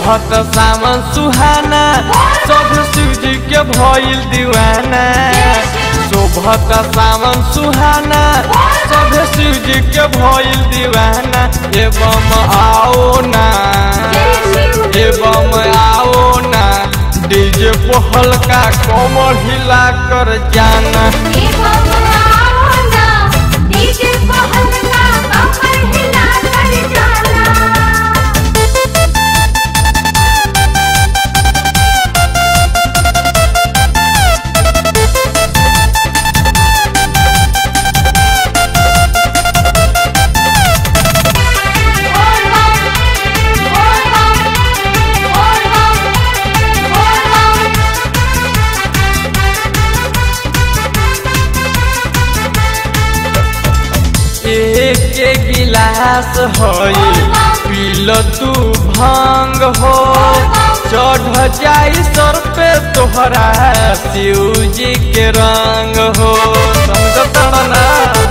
शोभत सावन सुहाना सब शिवजी के भइल दीवाना शोभत सावन सुहाना सब शिवजी के भइल दीवाना एवं आओ ना एवं आओ ना डीजे को हल्का कोमर हिला कर जाना एक एक गिलास होई पील तू भांग हो चढ़ जाई सर पे तोहरा शिव जी के रंग हो समझ ना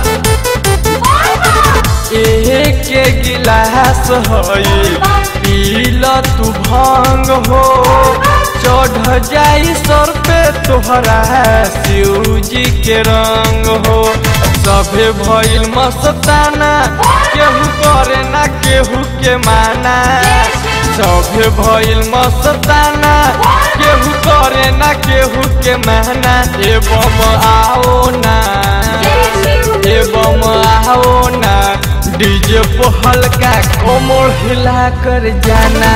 एक एक गिलास होई पील तू भांग हो चढ़ जाई सर पे तोहरा शिव जी के रंग हो सभे भइल मस्ताना केहू करे ना केहू के माना सभे भइल मस्ताना केहू करे ना केहू के माना एवं आओ ना एवं आओ ना डीजे को हल्का कोमर हिला कर जाना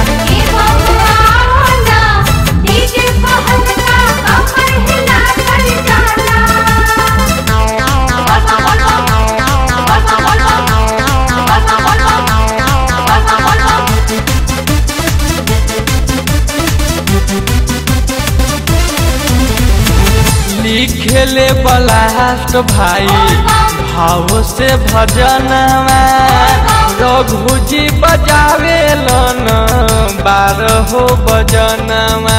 लिखेले बलास्ट भाई भाव से भजनवा रघुजी बजावे लन बारह बजनवा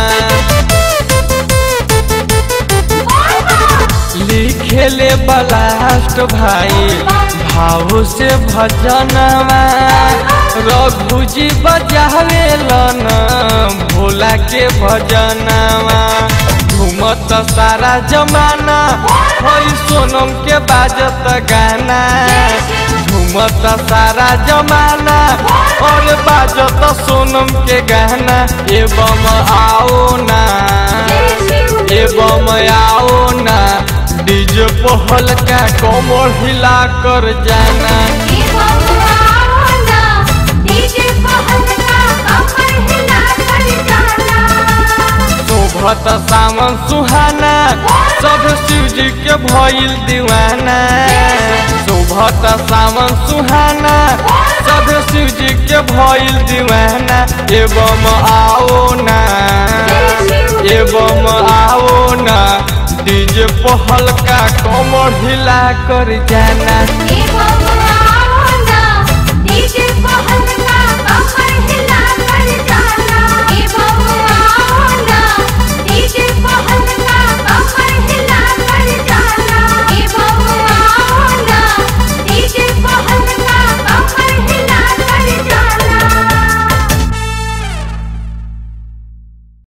लिखेले बलास्ट भाई भाव से भजनवा रघुजी बजावे लन भोला के भजनवा घूमत सारा जमाना होई सोनम के बाजत गाना घूमत सारा जमाना और बाजत सोनम के गाना एवं आओ ना एवं आओ ना डीजे को हल्का कोमर हिला कर जाना शोभत सावन सुहाना सब शिवजी के भइल दीवाना शोभत सावन सुहाना सब शिवजी के भइल दीवाना एवं आओ ना एवं आओ ना डीजे को हल्का कोमर हिला कर जाना